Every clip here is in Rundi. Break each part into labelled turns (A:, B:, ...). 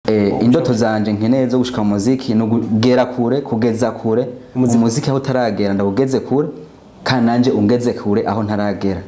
A: Eh, indoto zanje nkeneye zo gushika mu muziki ni ukugera kure kugeza kure umuziki aho utaragera ndawugeze kure kandi nanje ungeze kure aho ntaragera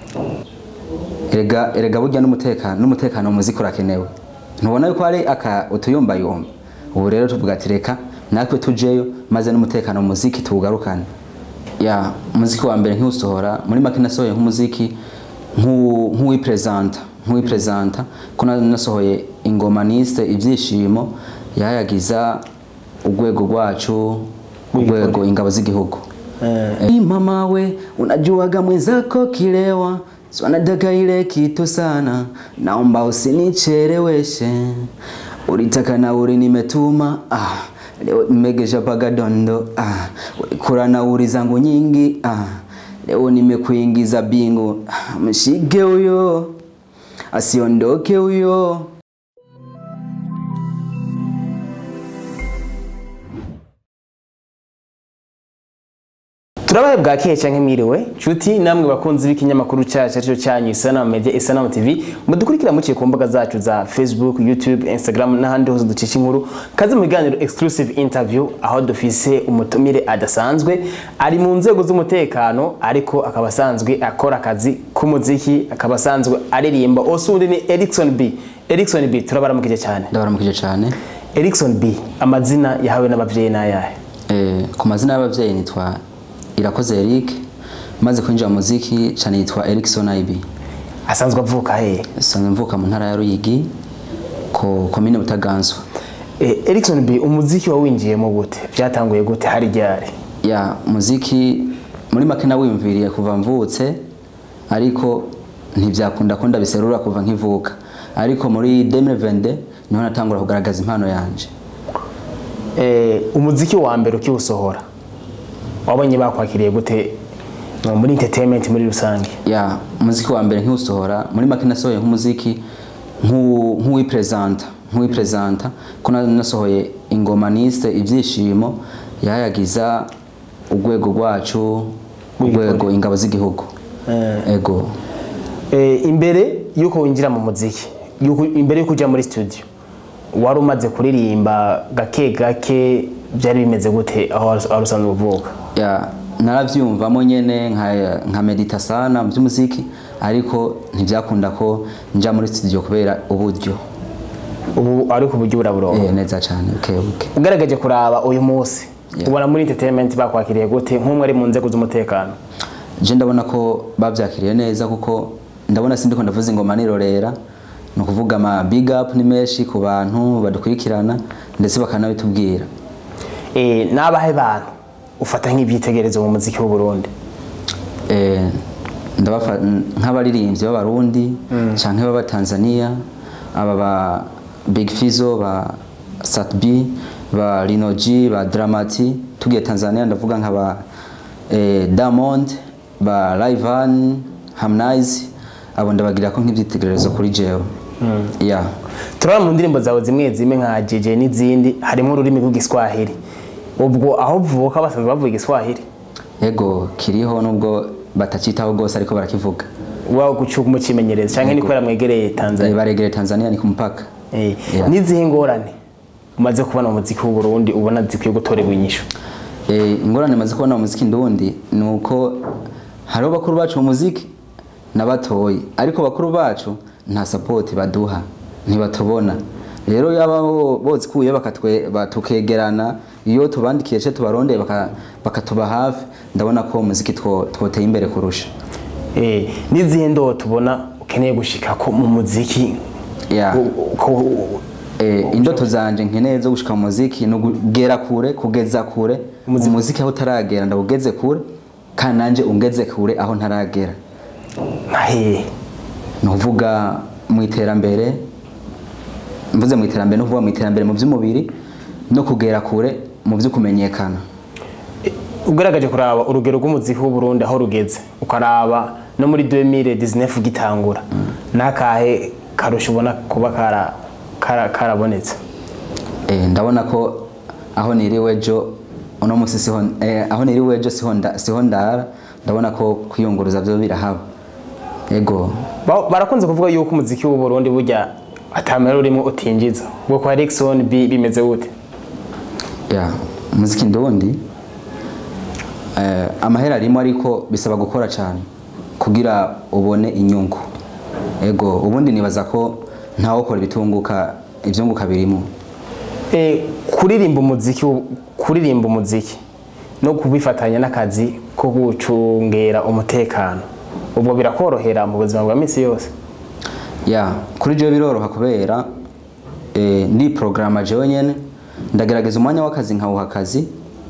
A: erega erega burya n'umutekano n'umutekano mu muziki urakenewe ntubona yuko hari aka utuyumbayumba ubu rero tuvuga ati reka natwe tujeyo maze n'umutekano mu muziki tuwugarukane ya umuziki wa mbere nkiwusohora muri make nasohoye nk'umuziki nk'uwu- nk'uwipresenta nk'uwipresenta ko na- nasohoye ingoma nise ibyishimo yayagiza urwego rwacu urwego ingabo z'igihugu Eh, mama we unajuaga mwenzako kilewa so anataka ile kitu sana naomba usinicheleweshe ulitaka nauri nimetuma ah, leo nimegesha paga dondo ah, ulikula nauri zangu nyingi ah, leo nimekuingiza bingu ah, mshike huyo asiondoke huyo
B: turabahe bwa keye canke mwiriwe nshuti namwe bakunzi b'ikinyamakuru cacu arico canyu isanamu media isanamu tv mudukurikira muciye ku mbuga zacu za facebook youtube instagram n'ahandi hose ducisha inkuru kaze mu biganiro exclusive interview aho dufise umutumire adasanzwe ari mu nzego z'umutekano ariko akaba asanzwe akora akazi k'umuziki akaba asanzwe aririmba osundi ni erikson b erikson b turabaramukije cyane
A: ndabaramukije cyane
B: erikson b amazina yahawe n'abavyeyi n'ayahe
A: Eh, ku mazina y'ababyeyi nitwa irakoze eric maze kwinjira mu muziki cyane yitwa erikson ib
B: asanzwe avuka hehe
A: sanzwe mvuka mu ntara ya ruyigi ku komine butaganzwa
B: Eh, Erikson B umuziki wawinjiyemo gute byatanguye gute hari ryari
A: ya muziki muri make nawiyumviriye kuva mvutse ariko ntibyakunda ko ndabiserura kuva nkivuka ariko muri 2022 niho natangura kugaragaza impano yanje
B: Eh, umuziki wa mbere ukiwusohora wabonye bakwakiriye gute no, muri entertainment muri rusange
A: ya umuziki wa mbere nkiwusohora muri make nasohoye nk'umuziki nk'uwu- nk'uwipresenta nk'uwipresenta ko na- nasohoye ingoma nise ibyishimo yayagiza urwego rwacu urwego ingabo z'igihugu ego
B: Eh, imbere yuko winjira mu muziki yuko imbere yuko ujya muri studio wari umaze kuririmba gake gake byari bimeze gute aho wari wari usanzwe uvuka
A: ya naravyumvamo nyene nka, nka medita sana mu by'umuziki ariko ntibyakunda ko nja muri studio kubera uburyo
B: ubu ariko uburyo buraburongo
A: eh, neza cyane okay, okay.
B: ugaragaje kuraba uyu munsi
A: Yeah.
B: ubona muri entertainment bakwakiriye gute nk'umwe ari mu nzego z'umutekano
A: je ndabona ko bavyakiriye neza kuko ndabona sindiko ndavuza ingoma nirorera ni ukuvuga ama big up ni menshi ku bantu badukurikirana ndetse bakanabitubwira
B: Eh, n'abahe bantu ufata nk'ibyitegererezo mu muziki w'u Burundi
A: eh, ndabafa nk'abaririmbyi b'abarundi canke b'abatanzania aba ba big fizo ba satb ba rinoji ba dramati tugiye tanzania ndavuga nk'aba eh, diamond ba livan harmonize abo ndabagira ko nk'ibyitegererezo kuri jewe yeah.
B: turabona mu ndirimbo zawe zimwe zimwe nka JJ n'izindi harimo ururimi rw'igiswahili ubwo aho uvuka basanzwe bavuga igiswahili
A: ego kiriho nubwo batacitaho rwose ariko barakivuga
B: wawe gucuka umucimenyereza cyangwa ni kubera mwegereye
A: Eh,
B: Tanzania
A: baregereye tanzania ni ku mupaka
B: Eh,
A: Yeah.
B: n'izihe ngorane umaze kubona mu muziki w'u Burundi ubona zikwiye gutorerwa inyishu
A: Eh, ingorane maze kubona mu muziki ndundi ni uko hariho bakuru bacu mu muziki n'abatoyi ariko bakuru bacu nta sapoti baduha ntibatubona rero yaba bo- bozikuye bakatwe batukegerana iyo tubandikiye ce tubarondeye baka- bakatuba hafi ndabona ko umuziki two- twoteye imbere kurusha
B: Eh, n'izihe ndoto ubona ukeneye gushika ko mu muziki
A: Yeah.
B: Ko- ko-
A: Eh, indoto zanje nkeneye zo gushika mu muziki ni ukugera kure kugeza kure umuziki aho utaragera ndawugeze kure kandi nanje ungeze kure aho ntaragera
B: nka hehe
A: ni ukuvuga mu iterambere mvuze mu iterambere ni ukuvuga mu iterambere mu by'umubiri no kugera kure mu byo kumenyekana
B: ugaragaje kuraba urugero rw'umuziki w'u Burundi aho rugeze ukaraba no muri 2019 gitangura nakahe karusha ubona kuba kara kara- karabonetse
A: Eh, ndabona ko aho niriwe ejo uno munsi siho eh, aho niriwe ejo siho nda- siho ndara ndabona ko kwiyunguruza byo birahaba ego
B: Ba- barakunze kuvuga yuko umuziki w'u Burundi burya atamera urimo utinjiza ubwo kwa Rickson B bimeze gute
A: ya umuziki ndundi eh, amahera arimo ariko bisaba gukora cyane kugira ubone inyungu ego ubundi nibaza ko ntawukora ibitunguka ibyunguka birimo
B: Eh, kuririmba umuziki kuririmba umuziki no kubifatanya n'akazi ko gucungera umutekano ubwo birakorohera mu buzima bwa minsi yose
A: ya kuri jewe biroroha kubera eh, ndi porogaramu jewe nyene ndagerageza umwanya w'akazi nkawuha akazi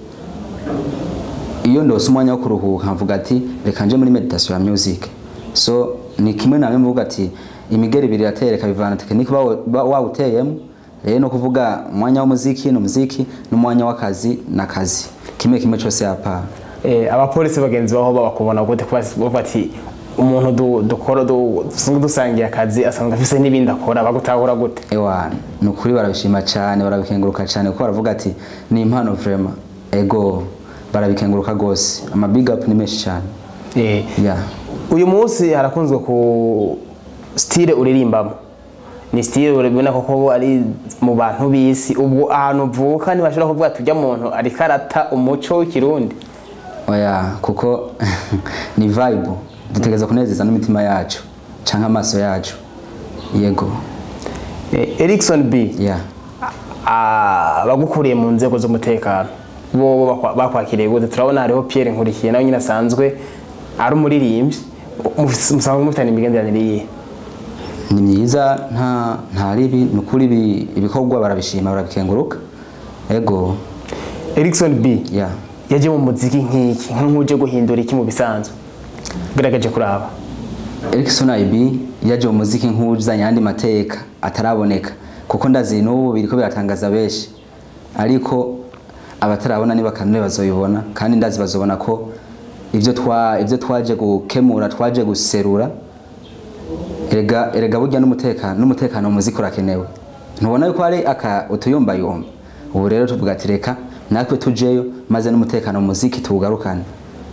A: iyo ndose umwanya wo kuruhuka mvuga ati reka nje muri meditation ya music so ni kimwe namwe mvuga ati imigeri ibiri iratereka bivana tekinike uba- uba wawuteyemo rero no kuvuga umwanya w'umuziki ni umuziki n'umwanya w'akazi n'akazi kimwe kimwe cyose yapana
B: Eh, abapolisi bagenzi baho babakubona gute kuba bavuga ati umuntu du- dukora du- dusanzwe dusangiye akazi asanzwe afise n'ibindi akora bagutahura gute
A: ewana ni ukuri barabishima cyane barabikenguruka cyane kuko baravuga ati ni impano vrema ego barabikenguruka rwose ama big up ni menshi cyane
B: Eh,
A: ya
B: uyu munsi harakunzwe ku style uririmbamo ni style urabona koko ari mu bantu b'isi ubwo ahantu uvuka ntibashobora kuvuga ati ujya muntu ariko arata umuco w'ikirundi
A: oya kuko ni vibe dutegereza kunezeza n'imitima yacu canke amaso yacu yego
B: Eh, Erikson B
A: ya
B: Ah, abagukuriye mu nzego z'umutekano bo bakwa- bakwakiriye gute turabona hariho Pierre Nkurikiye nawe nyine asanzwe ari umuririmbyi Mufise- musanzwe mufitanye imigenderanire yihe
A: ni myiza nta nta ribi ni ukuri ibi- ibikorwa barabishima barabikenguruka ego
B: Erikson B
A: ya
B: yaje mu muziki nk'iki nk'uje guhindura iki mu bisanzwe gerageje kuraba
A: Erikson IB yaje mu muziki nk'uzanye andi mateka ataraboneka kuko ndazi n'ubu biriko biratangaza benshi ariko abatarabona niba kanure bazoyibona kandi ndazi bazobona ko ivyo twa ivyo twaje gukemura twaje guserura erega erega burya n'umutekano n'umutekano mu muziki urakenewe ntubona yuko hari aka utuyumbayumba ubu rero tuvuga ati reka natwe tujeyo maze n'umutekano mu muziki tuwugarukane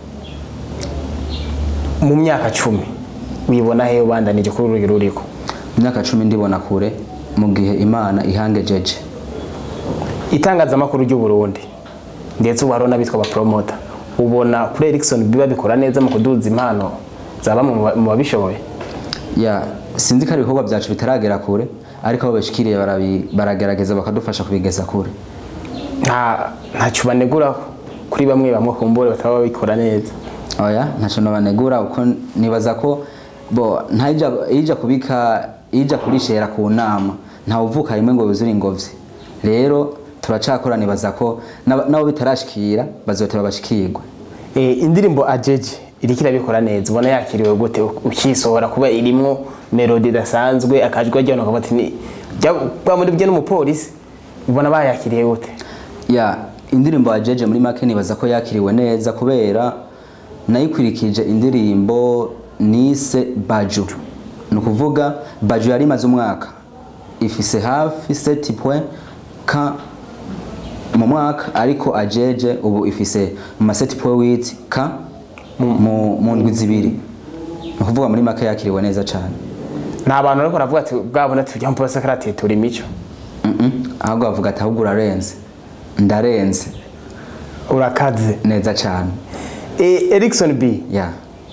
B: mu myaka cumi wibona hehe ubandanije kuri urugero uriko
A: imyaka cumi ndibona kure mu gihe imana ihangejeje
B: itangazamakuru ry'u Burundi ndetse ubu hariho n'abitwa abapromota ubona kuri Erikson B babikora neza mu kuduza impano zaba mu ba- mu babishoboye
A: ya sinzi ko ari ibikorwa byacu bitaragera kure ariko abo bashikiriye barabi- baragerageza bakadufasha kubigeza kure
B: nta ntacyo banegura kuri bamwe bamwe kumbure bataba babikora neza
A: oya ntacyo nabanegura uko nibaza ko bo ntayija ija kubika ija kurishera ku nama ntawe uvuka rimwe ngo yuzure ingobyi rero turacakora nibaza ko n'aba- nabo bitarashikira bazoteba bashikirwe
B: Eh, indirimbo ajeje iriko irabikora neza ubona yakiriwe gute ukisohora kuba irimwo melodi idasanzwe akajwi ajyana ukavuga ati ni bwa muri bye n'umupolisi ubona bayakiriye gute
A: ya indirimbo ya jeje muri make nibaza ko yakiriwe neza kubera nayikurikije indirimbo nise baju ni ukuvuga baju yari imaze umwaka ifise hafi seti point ka mu mwaka ariko ajeje ubu ifise mu maseti point witi ka mu mu ndwi zibiri ni ukuvuga muri make yakiriwe neza cyane
B: nta bantu bariko baravuga ati bwabona tujya mu polisi karatitura imico
A: Mhm. ahubwo bavuga ati ahubwo urarenze ndarenze
B: urakaze
A: neza cyane
B: Eh, Erikson B
A: ya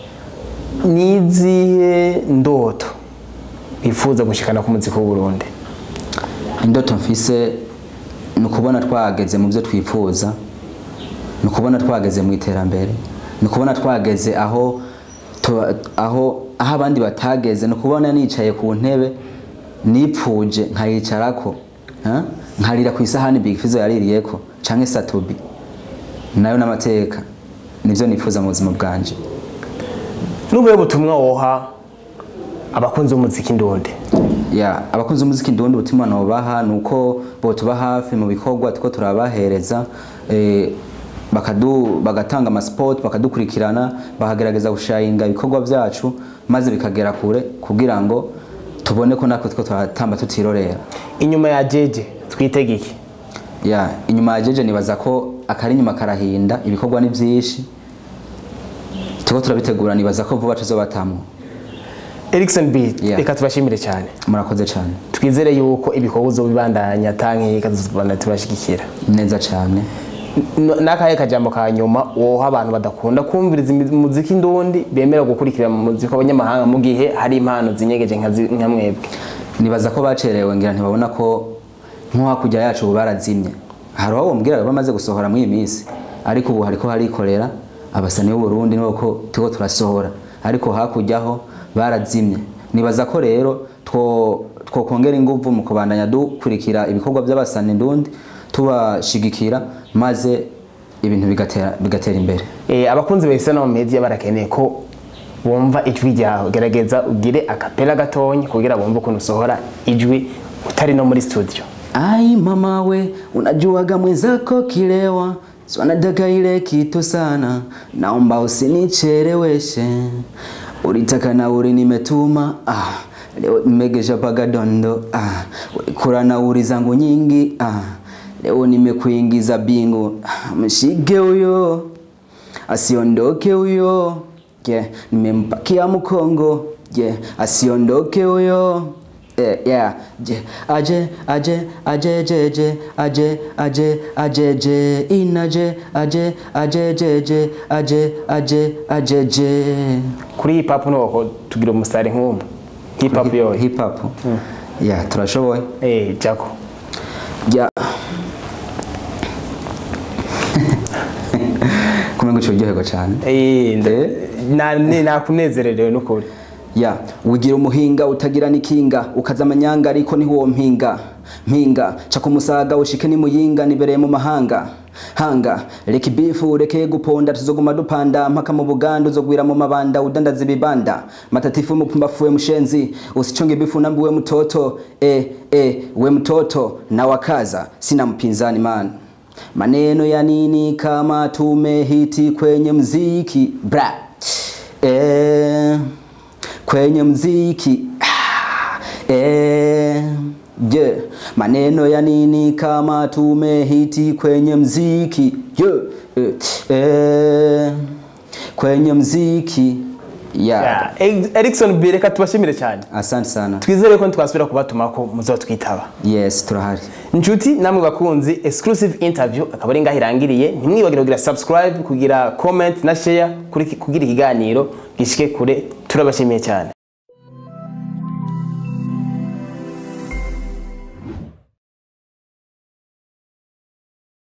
B: nizihe ndoto wifuza gushikana ku muziki w'u Burundi
A: indoto mfise ni ukubona twageze mu byo twifuza ni ukubona twageze mu iterambere ni ukubona twageze aho tu- aho aho abandi batageze ni ukubona nicaye ku ntebe nipfuje nkayicarako ha? nkarira ku isahani big fizo yaririyeko canke satobi nayo n'amateka nivyo nifuza mu buzima bwanje
B: n'ubuhe butumwa woha abakunzi b'umuziki ndundi
A: ya abakunzi b'umuziki ndundi ubutumwa nobaha ni uko botuba hafi mu bikorwa tuko turabahereza eh, bakadu bagatanga amasipoti bakadukurikirana bakagerageza gushayinga ibikorwa byacu maze bikagera kure kugira ngo tubone ko natwe two turatamba tutirorera
B: inyuma ya jeje twitege iki
A: ya inyuma ya jeje nibaza ko akari inyuma karahinda ibikorwa ni byinshi tuko turabitegura nibaza ko vuba tuzobatamwo
B: Erikson B
A: Yeah.
B: reka tubashimire cyane
A: murakoze cyane
B: twizere yuko ibikorwa uzobibandanya tanke kazobandanya tubashigikira
A: neza cyane
B: N- n'akahe kajambo ka nyuma woha abantu badakunda kumviriza imi- umuziki ndundi bemera gukurikira mu muziki w'abanyamahanga mu gihe hari impano zinyegeje nka zi- nka mwebwe
A: nibaza ko bacerewe ngira ntibabona ko nko hakurya yacu ubu barazimye hari aho bambwiraga bamaze gusohora muri iyi minsi ariko ubu hariko harikorera abasani b'uburundi nuko turiko turasohora ariko hakurya ho barazimye nibaza ko rero two twokongera inguvu mu kubandanya dukurikira ibikorwa by'abasani ndundi tubashigikira maze ibintu bigatera bigatera imbere
B: Eh, abakunzi ba Isana Media barakeneye ko bumva ijwi ryawe gerageza ugire akapela gatonya kugira bumve ukuntu usohora ijwi utari no muri studio
A: Ai mama we, unajuaga mwenzako kilewa, swanataka ile kitu sana, naomba usinicheleweshe. Ulitaka nauli nimetuma, ah, leo nimegesha paga dondo, ah, ulikula nauli zangu nyingi, ah, leo nimekuingiza bingu, ah, mshike huyo asiondoke huyo yeah. Nimempakia mkongo yeah. Asiondoke huyo yeah, yeah. Je, aje aje aje jeje aje aje aje je inaje aje aje jeje aje aje aje je
B: kuri hip hop nuko tugira umusare nk'umwe hip hop yoyo
A: hip hop yeah turashoboye
B: eh jako
A: yeah. kumenya uryoherwa cyane
B: eh nda-
A: Eh?
B: na ni nakunezererewe n'ukuri
A: ya wigira umuhinga utagira n'ikinga ukaza amanyanga ariko niho uwo mpinga mpinga ca ku musaga ushike ni muyinga nibereye mu mahanga hanga reka ibifu ureke guponda tuzoguma dupanda mpaka mu buganda uzogwira mu mabanda udandaza ibibanda matatifu mupumbafu we mshenzi usichonge ibifu nambi we mtoto e, e, we mtoto na wakaza sina mpinzani man maneno ya nini kama tumehiti kwenye mziki bra e, kwenye mziki ah, eh, je maneno ya nini kama tumehiti kwenye mziki je eh, eh, kwenye mziki yeah.
B: Yeah, Eg- Erikson B reka tubashimire cyane
A: asante sana
B: twizere ko ntitwasubira kubatuma ko muzotwitaba
A: yes turahari
B: inshuti namwe bakunzi exclusive interview akaba ari ngaho irangiriye ntimwibagire kugira subscribe kugira comment na share kuri- kugira ikiganiro gishike kure turabashimiye cyane